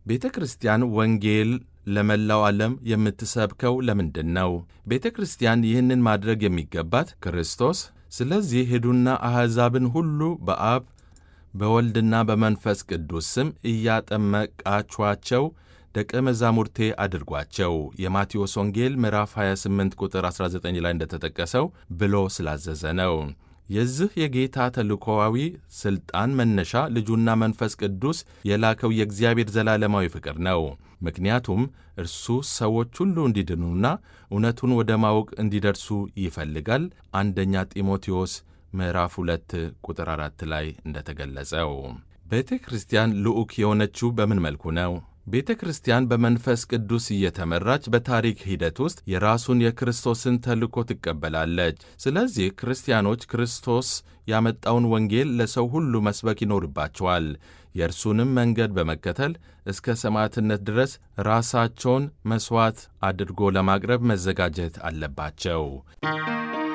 ቤተ ክርስቲያን ወንጌል ለመላው ዓለም የምትሰብከው ለምንድን ነው? ቤተ ክርስቲያን ይህንን ማድረግ የሚገባት ክርስቶስ ስለዚህ ሂዱና አሕዛብን ሁሉ በአብ በወልድና በመንፈስ ቅዱስ ስም እያጠመቃችኋቸው ደቀ መዛሙርቴ አድርጓቸው የማቴዎስ ወንጌል ምዕራፍ 28 ቁጥር 19 ላይ እንደተጠቀሰው ብሎ ስላዘዘ ነው። የዚህ የጌታ ተልእኮዋዊ ሥልጣን መነሻ ልጁና መንፈስ ቅዱስ የላከው የእግዚአብሔር ዘላለማዊ ፍቅር ነው። ምክንያቱም እርሱ ሰዎች ሁሉ እንዲድኑና እውነቱን ወደ ማወቅ እንዲደርሱ ይፈልጋል። አንደኛ ጢሞቴዎስ ምዕራፍ 2 ቁጥር 4 ላይ እንደተገለጸው ቤተ ክርስቲያን ልዑክ የሆነችው በምን መልኩ ነው? ቤተ ክርስቲያን በመንፈስ ቅዱስ እየተመራች በታሪክ ሂደት ውስጥ የራሱን የክርስቶስን ተልእኮ ትቀበላለች። ስለዚህ ክርስቲያኖች ክርስቶስ ያመጣውን ወንጌል ለሰው ሁሉ መስበክ ይኖርባቸዋል። የእርሱንም መንገድ በመከተል እስከ ሰማዕትነት ድረስ ራሳቸውን መሥዋዕት አድርጎ ለማቅረብ መዘጋጀት አለባቸው።